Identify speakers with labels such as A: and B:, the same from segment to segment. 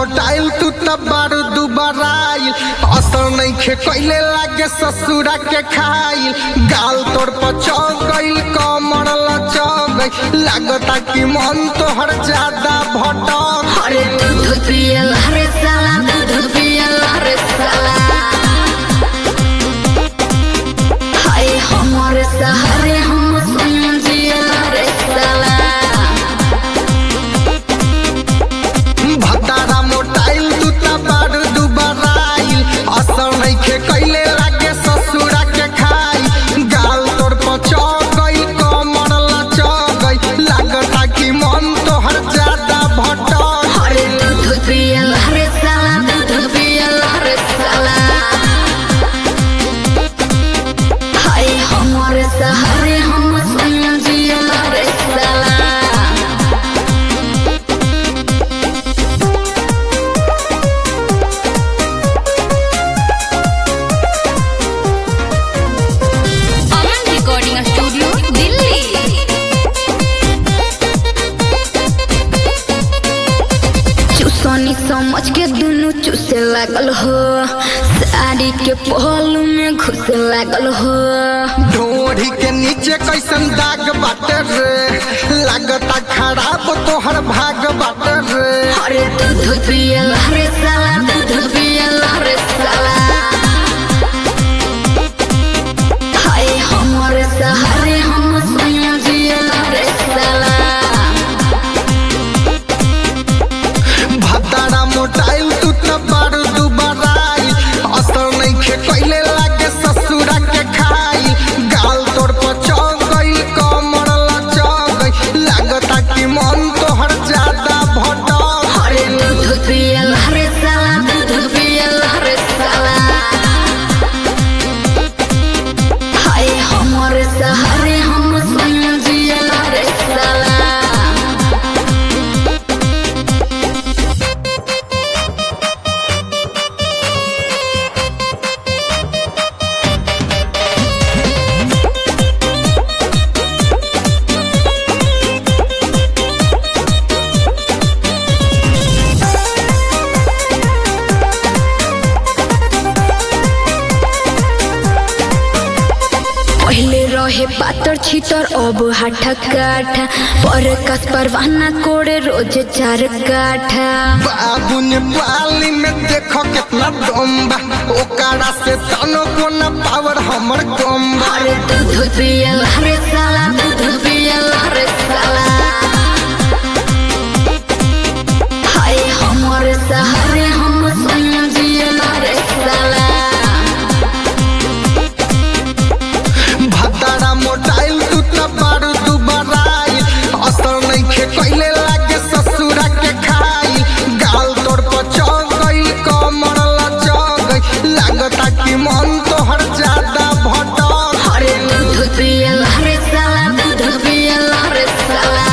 A: मोटाइल तू त बारू दुबराइल असर नइखे कइले लागे ससुरा के खाइल गाल तोड़ पचौ गइल कमर लचौ गइल लागता कि मन तोहर ज्यादा भटक
B: अरे दूध पियल हरे साला दूध पियल हरे साला हाय हमर सहारे हम सुन जियल हरे साला
A: भतारा मोटाइल तू त बारू दुबराइल असर नइखे कइले लागे ससुरा के खाइल गाल तोड़ पचौ गइल कमर लचौ गइल लागता कि मन तोहर ज्यादा भटक
B: अरे दूध पियल हरे साला दूध पियल हरे साला हाय हमर सहारे हम सुन जियल हरे साला
C: अमन रिकॉर्डिंग स्टूडियो दिल्ली
B: चूसनी समझ के दुनु चूसे लागल हो साड़ी के पहलू में घुसे लागल हो
A: ढोढ़ी के नीचे कैसन दाग बाटे रे लागता खराब तोहर भाग बाटे रे
B: अरे दूध पियल हरे साला दूध पियल हरे साला हाय हमर सहारे हम सुन जियल हरे साला
A: भतारा मोटाइल तू त बारू दुबराइल असर नइखे कइले लागे ससुरा के खाइल गाल तोड़ पचौ गइल कमर लचौ गइल लागता कि मन तोहर ज्यादा भटक
B: अरे दूध पियल हरे साला दूध पियल हरे साला हाय हमर सहारे हम सुन जियल हरे साला पहले रहे पातर छितर अब हाथा काठा पर कस परवाना कोड़े रोज चार काठा
A: बाबू ने पाली में देखो कितना डोंबा ओकरा से तनो को न पावर हमर गोम्बा
B: अरे दूध पियल हरे साला दूध पियल हरे साला हाय हमर सहारे हम सुन जियल हरे साला
A: भतारा मोटाइल तू त बारू दुबराइल असर नइखे कइले लागे ससुरा के खाइल गाल तोड़ पचौ गइल कमर लचौ गइल लागता कि मन तोहर ज्यादा भटक
B: अरे दूध पियल हरे साला दूध पियल हरे साला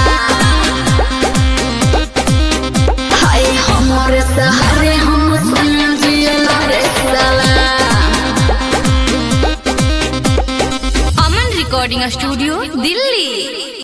B: हाय हमर सहारे हम सुन जियल हरे साला
C: अमन रिकॉर्डिंग स्टूडियो दिल्ली